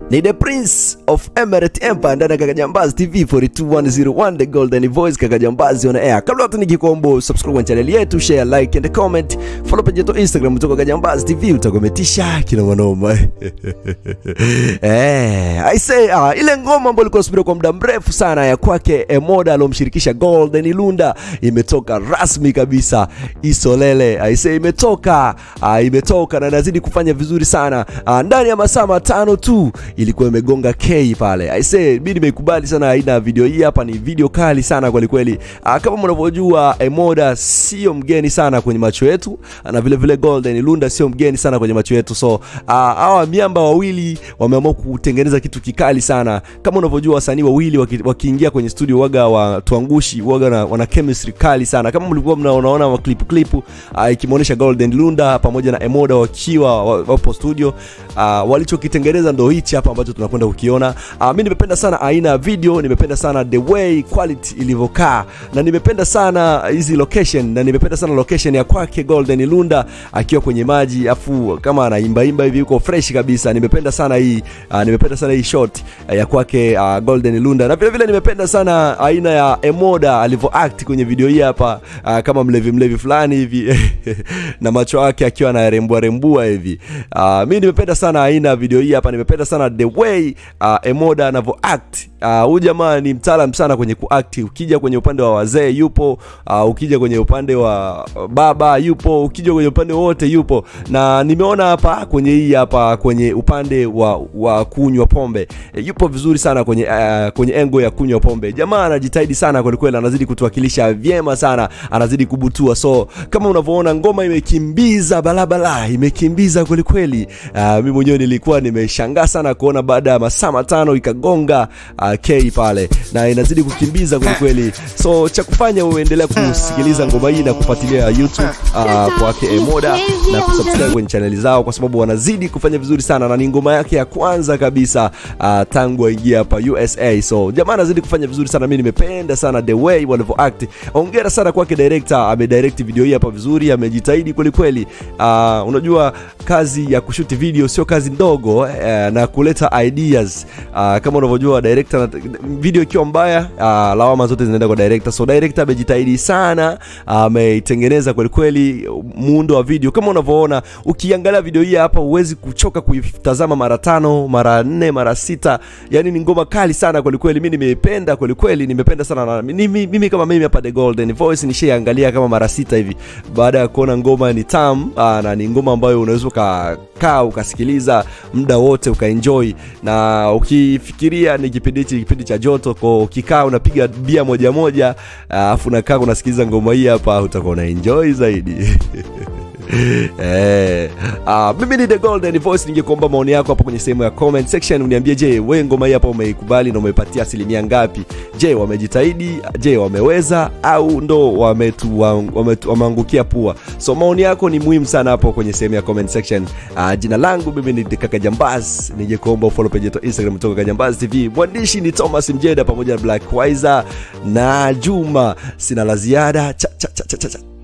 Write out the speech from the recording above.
ni the prince of emirate empire ndani ya kakajambazi tv 42101 the golden voice kakajambazi on air kabla hata nikikombo subscribe kwenye channel yetu share like and comment follow page yetu instagram kutoka kakajambazi tv utakometisha kina manoma eh i say ah, ile ngoma ambayo ilikuwa subiri kwa muda mrefu sana ya kwake emoda alomshirikisha golden lunda imetoka rasmi kabisa isolele i say imetoka ah, imetoka na inazidi kufanya vizuri sana ah, ndani ya masaa matano tu ilikuwa imegonga k pale i say mi nimeikubali sana aina ya video hii hapa ni video kali sana kwelikweli ah, kama mnavyojua emoda sio mgeni sana kwenye macho yetu na vile vile golden lunda sio mgeni sana kwenye macho yetu so ah, hawa miamba wawili wameamua kutengeneza kitu kikali sana kama unavyojua wasanii wawili waki- wakiingia kwenye studio waga wa tuangushi waga na, wana chemistry kali sana kama mlikuwa mnaonaona wa clip clip uh, ikimwonyesha golden lunda pamoja na emoda wakiwa wa- wapo studio uh, walichokitengeneza ndo hichi hapa ambacho tunakwenda kukiona uh, mi nimependa sana aina ya video nimependa sana the way quality ilivyokaa na nimependa sana hizi location na nimependa sana location ya kwake golden lunda akiwa kwenye maji afu kama anaimbaimba hivi yuko fresh kabisa nimependa sana hii uh, nimependa sana hii shot uh, ya kwake uh, golden lunda na vile vile nimependa sana aina ya emoda alivyo act kwenye video hii hapa uh, kama mlevi mlevi fulani hivi na macho yake akiwa anarembua rembua hivi uh, mi nimependa sana aina ya video hii hapa nimependa sana the way uh, emoda anavyo act Ah, huyu uh, jamaa ni mtaalam sana kwenye kuact ukija kwenye upande wa wazee yupo uh, ukija kwenye upande wa baba yupo ukija kwenye upande wote yupo na nimeona hapa kwenye hii hapa kwenye upande wa, wa kunywa pombe e, yupo vizuri sana kwenye uh, kwenye engo ya kunywa pombe jamaa anajitahidi sana kwelikweli anazidi kutuwakilisha vyema sana anazidi kubutua so kama unavyoona ngoma imekimbiza balabala imekimbiza kwelikweli uh, mi mwenyewe nilikuwa nimeshangaa sana kuona baada ya masaa matano ikagonga uh, k pale na inazidi kukimbiza kwelikweli so cha kufanya uendelea kusikiliza ngoma hii na kufuatilia youtube uh, kwake emoda na kusubscribe kwenye chaneli zao kwa sababu wanazidi kufanya vizuri sana na ni ngoma yake ya kwanza kabisa uh, tangu aingia hapa usa so jamaa anazidi kufanya vizuri sana mi nimependa sana the way walivyo act ongera sana kwake director amedirect video hii hapa vizuri amejitahidi kwelikweli uh, unajua kazi ya kushuti video sio kazi ndogo uh, na kuleta ideas uh, kama unavyojua director na- video ikiwa mbaya uh, lawama zote zinaenda kwa director so director amejitahidi sana ameitengeneza kwelikweli muundo wa video kama unavyoona ukiangalia video hii hapa huwezi kuchoka kuitazama mara tano mara nne mara sita yani ni ngoma kali sana kwelikweli mi nimeipenda kwelikweli nimependa sana na mimi, mimi kama mimi hapa the golden voice nishaiangalia kama mara sita hivi baada ya kuona ngoma ni tam aa, na ni ngoma ambayo unaweza ukakaa ukasikiliza muda wote ukaenjoy na ukifikiria ni kipindi hichi kipindi cha joto ko ukikaa unapiga bia moja moja alafu unakaa unasikiliza ngoma hii hapa utakuwa unaenjoy zaidi Eh, ah, mimi ni the golden voice ningekuomba maoni yako hapo kwenye sehemu ya comment section uniambie je we ngoma hii hapa umeikubali na umeipatia asilimia ngapi je wamejitahidi je wameweza au ndo wametu- wametu- wameangukia pua so maoni yako ni muhimu sana hapo kwenye sehemu ya comment section uh, jina langu mimi ni kaka jambaz ningekuomba ufollow page yetu instagram kutoka kajambaz tv mwandishi ni thomas mjeda pamoja na black wiser na juma sina la ziada cha, cha, cha, cha, cha, cha.